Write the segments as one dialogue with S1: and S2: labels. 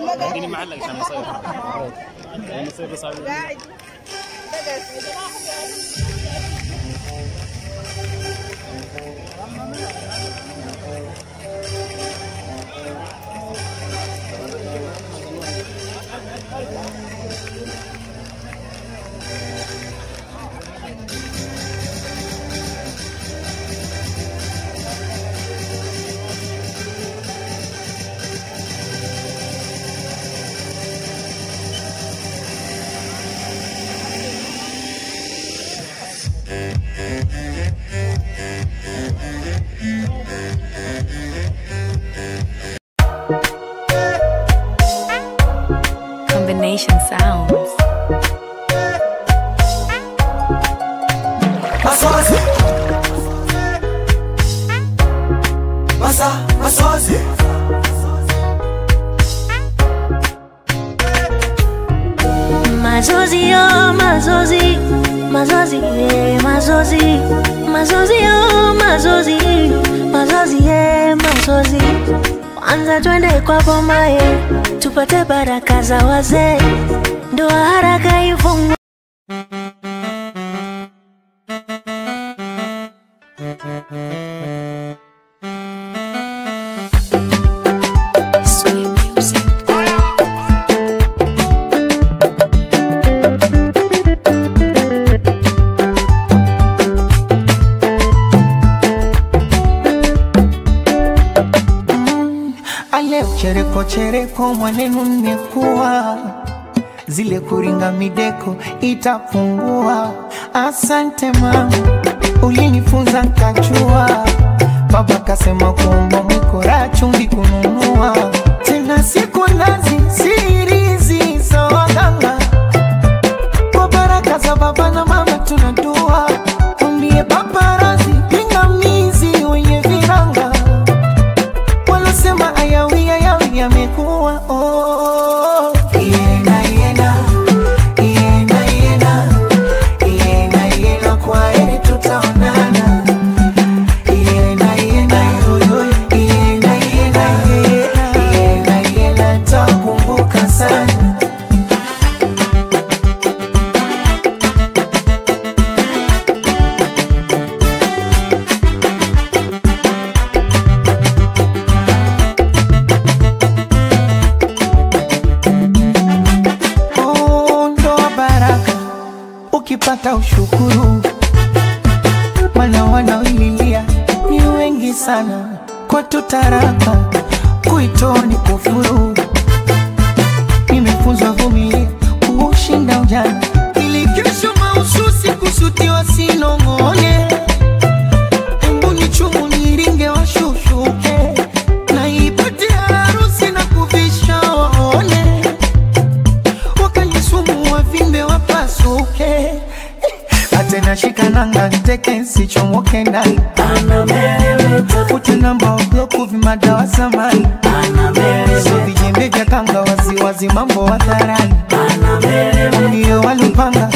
S1: lakini معلق عشان يصير يعني يصير بس على-
S2: قاعد
S3: Combination sounds.
S4: Masozi. Masa, masozi.
S5: Mazozi yo, mazozi, mazozi, eh, mazozi, mazozi yo, mazozi, mazozi, eh, mazozi. Kwanza twende kwa boma ye, tupate baraka za wazee, ndoa haraka ifungwe.
S3: Sweet music.
S4: Ale chereko chereko mwanenu nimekuwa zile kuringa mideko itapungua. Asante mama, ulinifunza nkachua. Baba kasema kuomba mwikora chumvi kununua tena siku nazi sirizi za waganga kwa baraka za baba na mama tunadua, mwambie paparazi pingamizi wenye viranga wanasema ayawi ayawi yamekuwa oh. Iena, iena, iena, iena, iena, iena, kwa heri tutaonana. Iena, iena, yo, yo, iena, iena, iena, iena, iena, takumbuka sana Oh, ndoa baraka ukipata ushukuru, mana wanaoililia ni wengi sana, kwa tutaraka kuitoa ni kufuru. Nimefunzwa vumilia kuushinda ujana, ili kesho mahususi kusutiwa sinong'one. Embu ni chumu niringe washushuke, na ipate harusi na kuvisha waone wakanisumu wavimbe wapasuke atena shikananga nteke sichomoke ndani futi namba obloku vimadawa samani so vijembe vya kanga waziwazi mambo hadharani ndio walipanga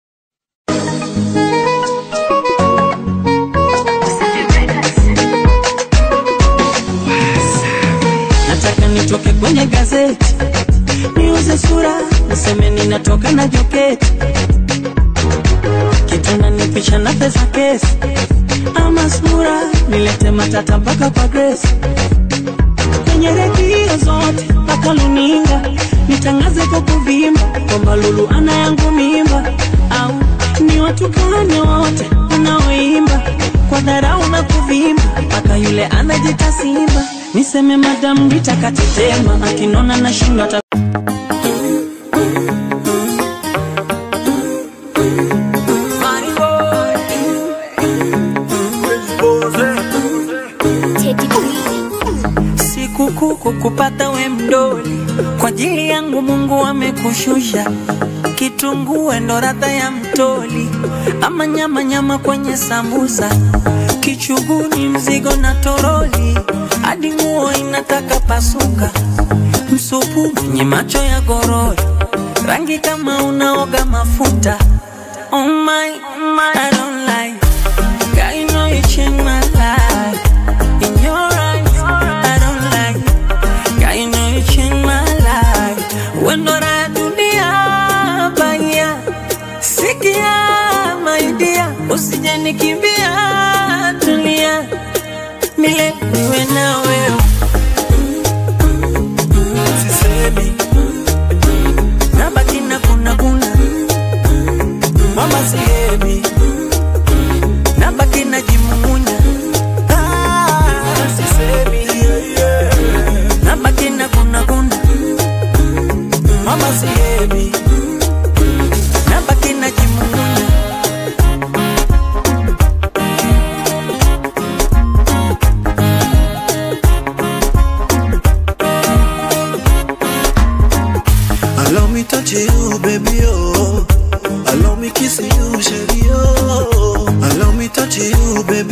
S6: nataka nitoke kwenye gazeti niuze sura niseme ninatoka na joketi kitanda nipisha na pesa kesi ama sura nilete matata mpaka kwa Grace kwenye redio zote mpaka luninga nitangaze kwa kuvimba kwamba Lulu ana yangu mimba au ni watukane wote wanaoimba kwa dharau na kuvimba mpaka yule anajita simba niseme madamu nitakatetema akinona na shindo ata sikukuu kukupata we mdoli kwa ajili yangu Mungu amekushusha kitungue ndo radha ya mtoli ama nyama nyama kwenye sambusa kichuguni mzigo na toroli hadi nguo inataka pasuka msupu mwenye macho ya gorori rangi kama unaoga mafuta oh my, oh my, I don't like Girl, you know you changed my life In your eyes, I don't like Girl, you know you changed my life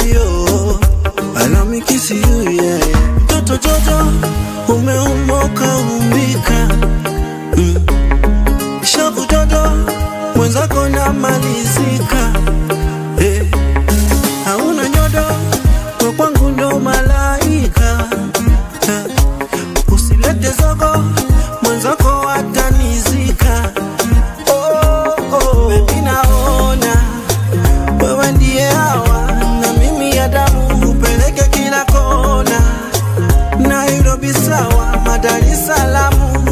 S2: yo. Allow me kiss you, yeah. Toto Jojo, umeumoka umbika. Mm. Shavu Jojo, mwenzako namalizika. Eh. Hauna nyodo, kwa kwangu ndo malaika. Eh. Usilete zogo, mwenzako atanizika. Oh, oh. Baby naona wewe ndiye hawa na mimi ya damu upeleke kila kona Nairobi sawa Dar es Salaam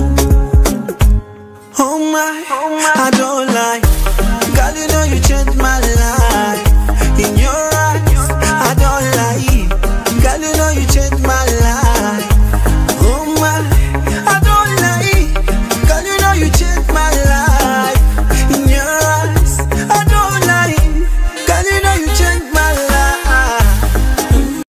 S2: Oh my, I don't lie Girl you know you changed my life In your eyes, I don't lie Girl you know you changed my life Oh my, I don't lie Girl you know you changed my life In your eyes, I don't lie Girl you know you changed my life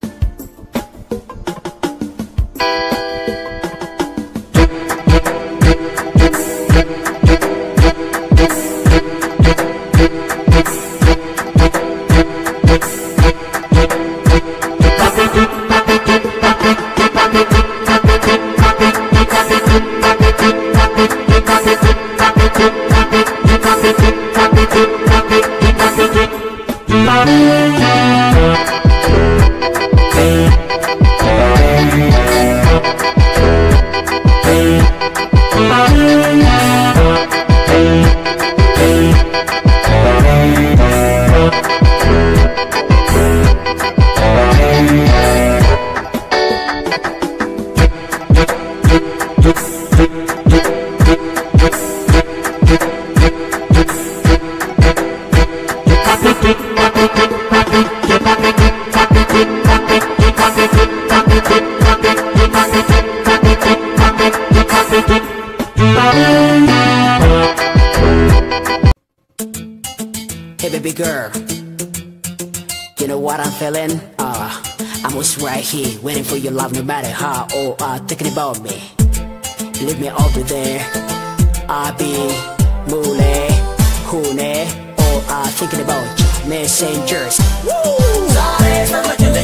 S7: Hey baby girl, you know what I'm feeling? Uh, I'm always right here, waiting for your love no matter how or uh, thinking about me. Leave me over there. I'll be mule, hune, or uh, thinking about you. messengers. Woo!